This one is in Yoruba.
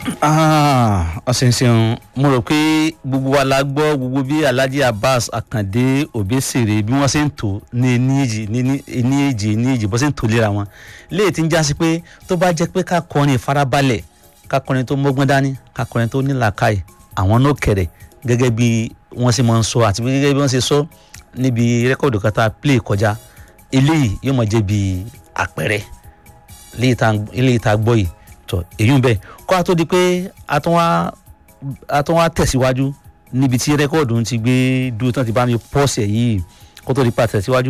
ọ̀sẹ̀nsẹ̀n mo rò pé gbogbo wa la gbọ́ gbogbo bí alhaji abbas akande obesere bí wọ́n ṣe ń tò ní ení èjì ní ení èjì ní èjì bó ṣe ń tò léra wọn léè tí ń já sí pé tó bá jẹ́ pé ká kọrin ìfarabalẹ̀ ká kọrin tó mọ́gbọ́n dání ká kọrin tó nílàákàyè àwọn náà kẹ̀rẹ̀ gẹ́gẹ́ bí wọ́n ṣe máa ń sọ àti gẹ́gẹ́ bí wọ́n ṣe sọ níbi rẹ́kọ̀dù kan tá a play kọjá eléyìí yóò máa jẹ́ bí àpẹẹrẹ eléyìí tá a gbọ́ yìí tọ èyí ń bẹ kó a tó di pé a tún wá a tún wá tẹ̀síwájú níbi tí rẹ́kọ̀dù ti gbé dúró tán ti bá mi pọ́ọ̀sì ẹ̀ yìí kó tó di pa tẹ̀síwájú.